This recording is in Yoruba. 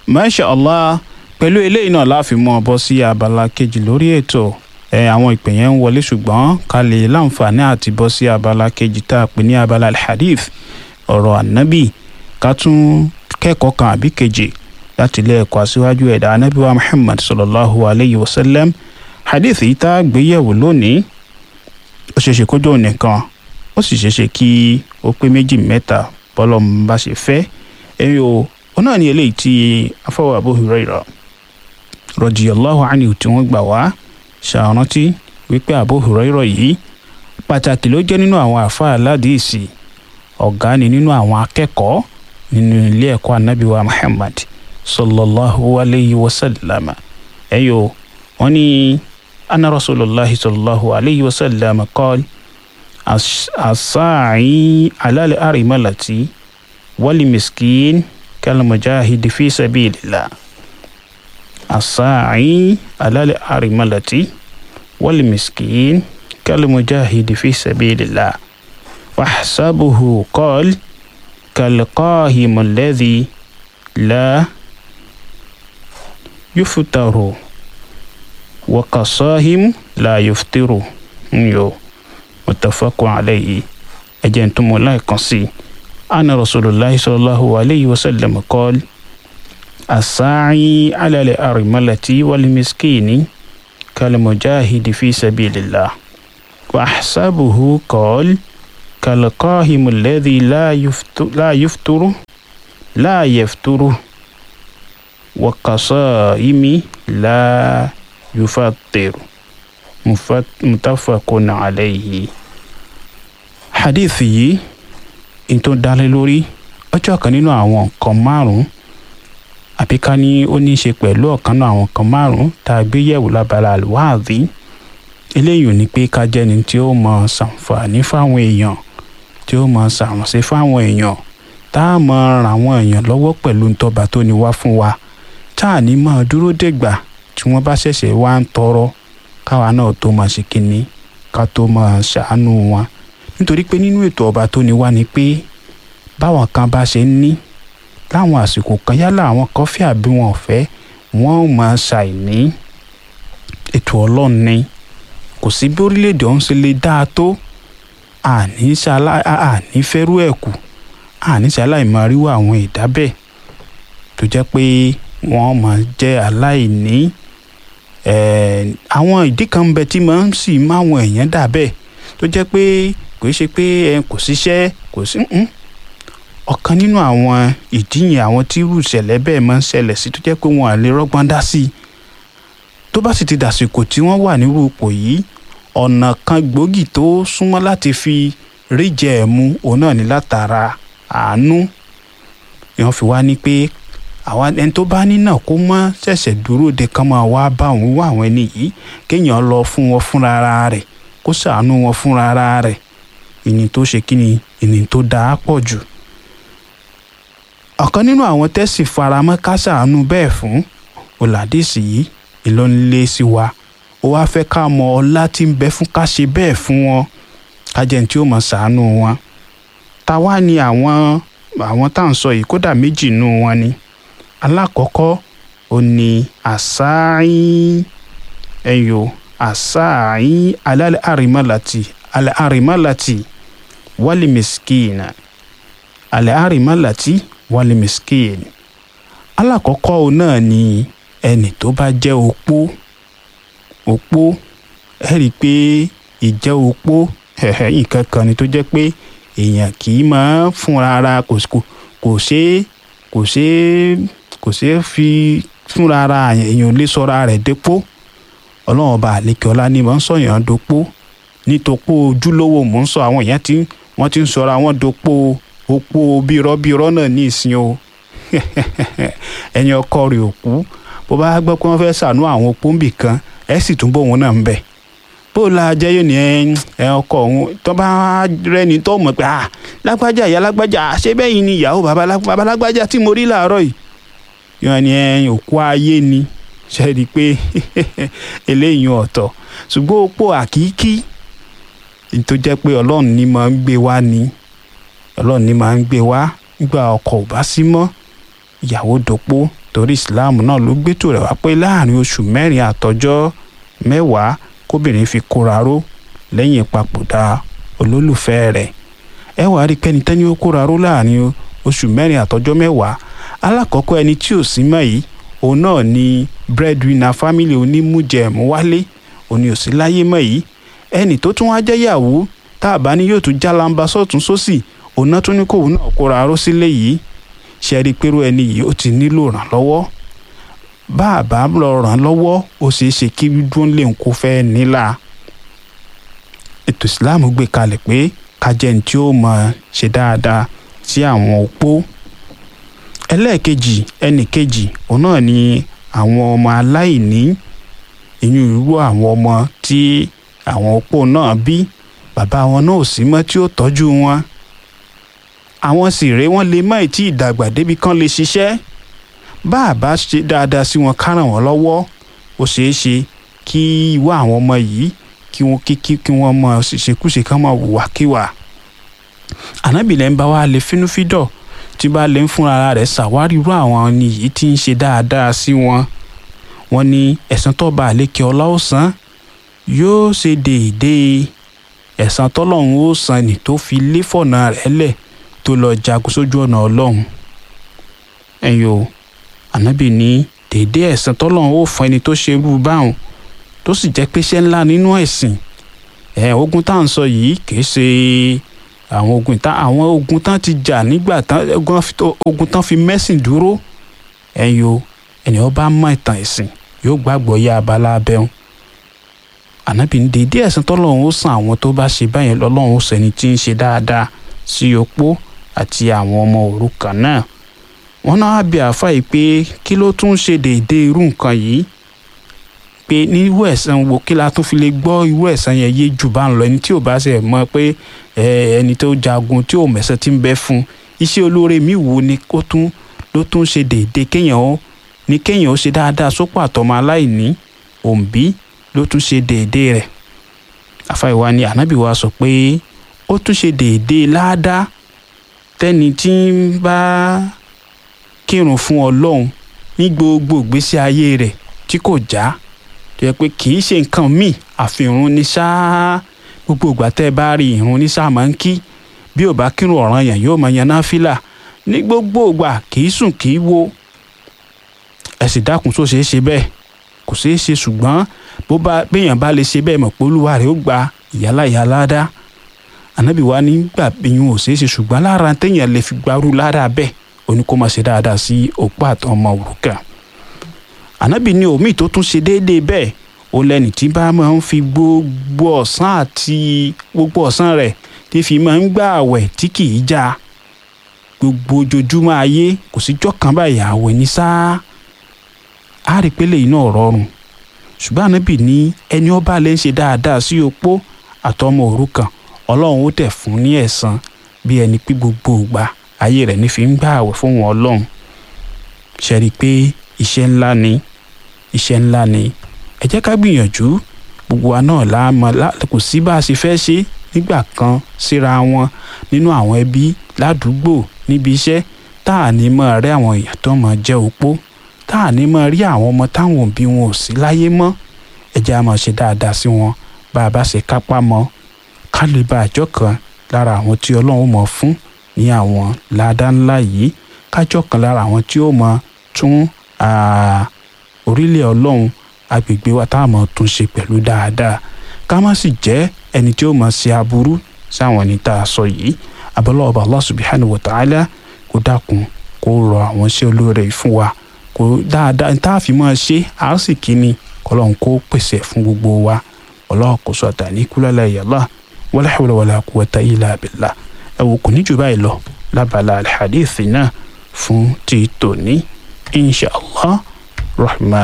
masha allah pẹ̀lú eléyìí náà láàfin mọ́ ọ bọ́ sí abala kejì lórí ètò ẹ àwọn ìpè yẹn ń wọlé ṣùgbọ́n ká lè láǹfààní àti bọ́ sí abala kejì tá a pè ní abala alhadith ọ̀rọ̀ ànábì ká tún kẹ́kọ̀ọ́ kan àbí kejì láti ilé ẹ̀kọ́ aṣíwájú ẹ̀dá ànábì wa muhammad sallallahu alayhi wa sallam hadith yìí tá a gbé yẹ̀wò lónìí ó ṣeéṣe kó dóun nìkan ó sì ṣeéṣe kí ó pé méjì mẹ́ta bọ́lọ̀ ń bá ṣe fẹ́ ẹ̀yin o ó náà ní eléyìí tí afọwọ́ Abu Hurairah radiyallahu anhu tí wọ́n gbà wá ṣàrántí wípé Abu Hurairah yìí pàtàkì ló jẹ́ nínú àwọn àfáà aládìísì ọ̀gá ni nínú àwọn akẹ́kọ̀ọ́ nínú ilé ẹ̀kọ́ anábìwá Muhammad sallallahu alayhi wa sallam ẹ̀yin o wọ́n ní anna rasulullahi sallallahu alayhi wa sallam qala as-sa'i ala al-arimalati wal miskin كالمجاهد في سبيل الله الساعي على الأرملة والمسكين كالمجاهد في سبيل الله واحسبه قال كالقاهم الذي لا يفطر وكصاهم لا يفطر يو متفق عليه أجنتم الله يقصي أنا رسول الله صلى الله عليه وسلم قال الساعي على الأرملة والمسكين كالمجاهد في سبيل الله وأحسبه قال كالقاهم الذي لا يفطر لا يفطر لا يفطر وكصائم لا يفطر متفق عليه حديثي n tó dálé lórí ọjọ́ kan nínú àwọn nǹkan márùn-ún àbí ká ní ó ní í ṣe pẹ̀lú ọ̀kan náà àwọn nǹkan márùn-ún tá a gbé yẹ̀wò lábala àlùwáàdí eléyìí ò ní pé ká jẹ́ni tí ó mọ ṣàǹfààní fáwọn èèyàn tí ó mọ ṣàránṣe fáwọn èèyàn tá a mọ ràn àwọn èèyàn lọ́wọ́ pẹ̀lú ntọ́ba tó ní wá fún wa tá a ní máa dúró dègbà tí wọ́n bá ṣẹ̀ṣẹ̀ wá ń tọrọ káwa náà tó máa ṣe kínní ká tó máa ṣàánú wọn nítorí pé nínú ètò ọba tó ní wá ni pé báwọn kan bá ṣe ń ní láwọn àsìkò kan yálà àwọn kan fẹ́ àbí wọn ò fẹ́ wọ́n ò máa ṣàìní ètò ọlọ́run ni kò sí bí orílẹ̀-èdè ọ̀hún ṣe lè dáa tó àní àní fẹ́rú ẹ̀ kù àní ṣaláìmọ̀ ríwọ́ àwọn ìdá bẹ́ẹ̀ tó jẹ́ pé wọ́n máa jẹ́ aláìní àwọn ìdí kan ń bẹ tí máa ń sì máwọn èèyàn dà bẹ́ẹ̀ tó jẹ́ pé kò ṣe pé ẹ kò síṣẹ́ kò sí ọ̀kan nínú àwọn ìdí yẹn àwọn tí irú ìṣẹ̀lẹ̀ bẹ́ẹ̀ máa ń ṣẹlẹ̀ sí tó jẹ́ pé wọn à lè rọ́gbọ́n dá sí i tó bá sì ti dàsìkò tí wọ́n wà nírú ipò yìí ọ̀nà kan gbòógì tó súnmọ́ láti fi ríjẹ ẹ̀ mu òun náà ní látara àánú ìwọ̀n fi wá ní pé àwọn ẹni tó bá ní náà kó mọ́ ṣẹ̀ṣẹ̀ dúró de kán máa wá bá òun wá àwọn ẹni yìí kéèyàn lọ fún wọn fúnra rẹ̀ kó ṣàánú wọn fúnra rẹ̀ ìní tó ṣe kí ni ìní tó dáa pọ̀ jù. ọ̀kan nínú àwọn tẹ́sì faramọ́ ká ṣàánú bẹ́ẹ̀ fún ọ̀làdìsí yìí ìlọ́nilé sí wa ó wáá fẹ́ ká mọ ọlá tí ń bẹ fún ká ṣe bẹ́ẹ̀ fún wọn kájẹ́ tí ó mọ̀ ṣàánú wọn. táwa ni àwọn àwọn tá à ń sọ yìí kódà méjì nù wọn ni alákọ̀ọ́kọ́ ó ní àṣàyìn ẹ̀yọ́ àṣàyìn alẹ́ àrímọ́làtì alẹ́ àrímọ́làtì wálé mẹ́sìkìnà alẹ́ àrímọ́làtì wálé mẹ́sìkìnà alákọ̀ọ́kọ́ ó náà ni ẹnì tó bá jẹ́ opó opó ẹ rí i pé ìjẹ́ opó nǹkan kan ni tó jẹ́ pé èèyàn kì í máa fúnra ara kò ṣeé kò ṣeé kò ṣeé fi fúnra ara èèyàn lè sọra rẹ̀ dépò ọlọ́run ọba àlekè ọlá ni mò ń sọ̀yàn dopó nítòpó ojúlówó mò ń sọ àwọn èèyàn tí wọ́n ti ń sọra wọn dopó opó bírọ́bírọ́ náà ní ìsìn o ẹ̀yin ọkọ rẹ̀ òkú bó bá gbọ́ pé wọ́n fẹ́ ṣàánú àwọn opó ń bì kan ẹ̀ sì tún bóun náà ń bẹ̀ bó la jẹ́ yóò ní ẹ ọkọ òun tó bá rẹ́ni tó mọ̀ pé ah lágbájá ìyá lágbájá ṣé bẹ́yìn ni ìyàwó bàbá lágbájá tí mo rí làárọ̀ yìí yóò ní ẹ òkú ayé ni ṣe rí i pé eléyìí ọ̀tọ̀ ṣùgbọ́n opó àkíkí tó jẹ́ pé ọlọ́run ní máa ń gbé wá ni ọlọ́run ní máa ń gbé wá nígbà ọkọ ò bá sí mọ́ ìyàwó dopó torí ìsìláàmù náà ló gbétò rẹ̀ wá pé láàrin oṣù mẹ́rin àtọjọ́ mẹ́wàá kóbìnrin fi kóra ró lẹ́yìn ìpapòdà olólùfẹ́ rẹ̀ ẹ wàá rí pẹ́ni tẹ́ni ó kóra ró láàrin oṣù mẹ́rin àtọjọ́ mẹ́wàá alákọ̀ọ́kọ́ ẹni tí ò sí mọ́ yìí òun náà ni breadwinner family onímújẹ̀mú wálé òní ò sí láyé mọ́ yìí ẹni tó tún wá jẹ́yàwó tá a bá ní yóò tún jálamba sọ́tún sósì òun náà tún ní kóun náà kóra ró sílé yìí ṣe rí i pé ẹni yìí ó ti nílò ìrànlọ́wọ́ bá a bá lọ ràn lọ́wọ́ ó ṣeé ṣe kí dúró lè kó fẹ́ nílà ètò ìsìláàmù gbé kalẹ̀ pé kájẹ́ni tí ó mọ̀ ṣe dáadáa sí àwọn opó ẹlẹ́ẹ̀kejì ẹnì kejì òun náà ni àwọn ọmọ aláìní ìyún irú àwọn ọmọ tí àwọn opó náà bí bàbá wọn náà ò sí mọ́ tí ó tọ́jú wọn àwọn sì rèé wọ́n lè má tí ì dàgbà débi kan lè ṣiṣẹ́ bá a bá ṣe dáadáa sí wọn ká ràn wọ́n lọ́wọ́ ó ṣeé ṣe kí ìwà àwọn ọmọ yìí kí wọ́n kí kí kí wọ́n mọ ṣèṣekúṣe kán mọ wùwàkiwà ànábìlẹ̀ ń bá wa lè fínúfídọ̀ tí bá lè ń fúnra rẹ̀ ṣàwárí irú àwọn ni yìí tí ń ṣe dáadáa sí wọn wọ́n ní ẹ̀san tó bá àlékè ọlá ó san yóò ṣe déédéé ẹ̀san tọ́lọ́run ó san ní tó fi lé fọ̀nà rẹ̀ lẹ̀ tó lọ jagun sójú ọ̀nà ọlọ́run ẹ̀yin o ànábì ní déédéé ẹ̀san tọ́lọ́run ó fún ẹni tó ṣe irú báwọn tó sì jẹ́ pé iṣẹ́ ńlá nínú ẹ̀sìn ẹ̀ ogun tá à ń sọ yìí kì í ṣe àwọn ogun tán àwọn ogun tán ti jà nígbà tán ogun tán fi mẹ́sìn dúró ẹ̀yin o ẹni ó bá mọ ìtàn ẹ̀sìn yóò gbàgbọ́ yá abala abẹ́hùn ànábì ní déédéé ẹ̀san tọ́lọ́run ó san àwọn tó bá ṣe báyẹn lọ́lọ́run ó sẹ́ni tí ń ṣe dáadáa sí opó àti àwọn ọmọ òrukàn náà wọn náà á bi àáfà yìí pé kí ló tún ṣe déédéé irú nǹkan yìí pé ní irú ẹ̀san wo kí la tún fi lè gbọ́ irú ẹ̀san yẹn yé jù bá ń lọ ẹni tí ò bá ṣe mọ̀ pé ẹni tó jagun tí ò mẹ̀sẹ̀ tí ń bẹ fún iṣẹ́ olóore mi wo ni ó tún ló tún ṣe déédéé kéèyàn ó ní kéèyàn ó ṣe dáadáa sópò àtọmọ aláìní òǹbí ló tún ṣe déédéé rẹ̀ àfa ìwà ni ànábì wa sọ pé ó tún ṣe déédéé láàdá tẹ́ni tí ń bá kírun fún ọlọ́run ní gbogbo ìgbésí ayé rẹ̀ tí kò já tó yẹ pé kì í ṣe nǹkan míì àfihàn ní sáá gbogbo ìgbà tẹ́ ẹ bá rí ìrun ní sáà máa ń kí bí ò bá kírun ọ̀ràn yẹn yóò máa yan náfìlà ní gbogbo ìgbà kì í sùn kì í wo ẹ sì dákun tó ṣeé ṣe bẹ́ẹ̀ kò ṣeé ṣe ṣùgbọ́n bó bá béèyàn bá lè ṣe bẹ́ẹ̀ mọ̀ pé olúwa rẹ̀ ó gba ìyálà ìyálà dá ànábì wa nígbà bíyún ò ṣeé ṣe ṣùgbọ́n lára téèyàn lè fi gbarú lára bẹ́ẹ̀ ó ní kó máa ṣe dáadáa sí òpó àtọ́ ọmọ òrukàn ànábì ní omi tó tún ṣe déédéé bẹ́ẹ̀ ó lẹ́ni tí bá máa ń fi gbogbo ọ̀sán àti gbogbo ọ̀sán rẹ̀ tí fi máa ń gbà àwẹ̀ tí kì í já gbogbo ojoojúmọ́ ayé kò síjọ́ kan báyìí àwẹ̀ ní sáá á rí pé lèyìn náà rọrùn ṣùgbọ́n ànábì ní ẹni ọba lè ń ṣe dáadáa sí opó àtọmọ òrukàn ọlọ́run ó tẹ̀ fún ní ẹ̀san bí ẹni pé gbogbo ìgbà ayé rẹ̀ ní fi ń gbà àwẹ̀ fún wọn ọlọ́run ṣe rí i pé iṣẹ́ ńlá ni iṣẹ́ ńlá ni ẹ jẹ́ ká gbìyànjú gbogbo wa náà la mọ̀ kò sí bá a ṣe fẹ́ ṣe nígbà kan síra wọn nínú àwọn ẹbí ládùúgbò níbi iṣẹ́ tá à ní mọ̀ rẹ́ àwọn èèyàn tó mọ̀ jẹ́ opó tá à ní mọ̀ rí àwọn ọmọ táwọn òbí wọn ò sí láyé mọ́ ẹ jẹ́ a máa ṣe dáadáa sí wọn bá a bá ṣe kápá mọ́ ká lè bá àjọ kan lára àwọn tí ọlọ́run mọ̀ fún ní àwọn ládá ńlá yìí kájọ kan lára àwọn tí ó mọ̀ tún orílẹ̀ ọlọ́run agbègbè wa tá a mọ̀ tún ṣe pẹ̀lú dáadáa ká má sì jẹ́ ẹni tí ó mọ̀ ṣe aburú sáwọn ẹni tá a sọ yìí abọ́lá ọba Allah subhanahu wa ta'ala kó dákun kó rọ àwọn iṣẹ́ olóore fún wa kó dáadáa tá a fi máa ṣe a sì kíni kọlọ́n kó pèsè fún gbogbo wa ọlọ́run kò sọ àtàní kúlọ́lá ìyàlá wala hawla wala quwwata illa billah ẹ wò kò ní jù báyìí lọ lábala alhadith náà fún ti tòní insha Allah rahman.